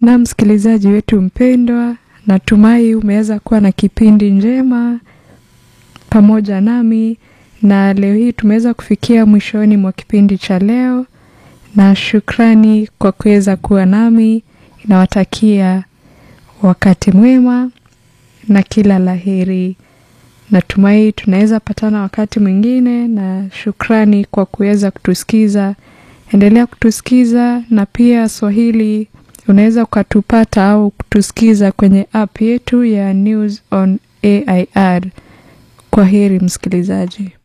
Na msikilizaji wetu mpendwa, natumai umeweza kuwa na kipindi njema pamoja nami, na leo hii tumeweza kufikia mwishoni mwa kipindi cha leo, na shukrani kwa kuweza kuwa nami. Nawatakia wakati mwema na kila laheri. Natumai tunaweza patana wakati mwingine, na shukrani kwa kuweza kutusikiza. Endelea kutusikiza, na pia Swahili unaweza ukatupata au kutusikiza kwenye app yetu ya News on AIR. Kwa heri msikilizaji.